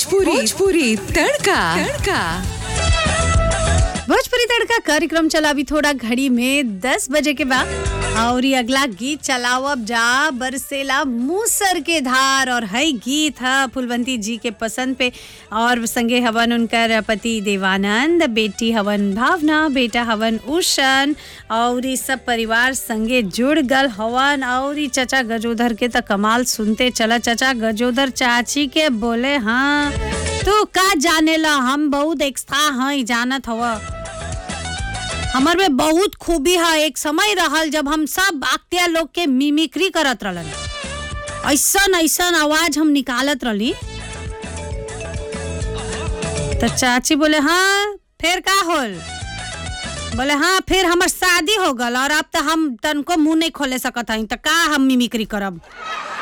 भोजपुरी भोजपुरी तड़का तड़का भोजपुरी तड़का कार्यक्रम चला अभी थोड़ा घड़ी में दस बजे के बाद और ये अगला गीत चलावब जा बरसेला मूसर के धार और हई गीत है फुलवंती जी के पसंद पे और संगे हवन उनकर पति देवानंद बेटी हवन भावना बेटा हवन उषन और ये सब परिवार संगे जुड़ गल हवन और ये चचा गजोधर के त कमाल सुनते चला चचा गजोधर चाची के बोले हाँ तू का जानेला हम बहुत एक्स्ट्रा हई जानत हवा हमर में बहुत खूबी है एक समय रहल जब हम सब आक्तिया लोग के मिमिक्री करत रहलन ऐसन ऐसन आवाज हम निकालत रहली तो चाची बोले हाँ फिर का होल बोले हाँ फिर हमर शादी हो गल और अब तो हम तनको मुंह नहीं खोले सकत हई तो का हम मिमिक्री करब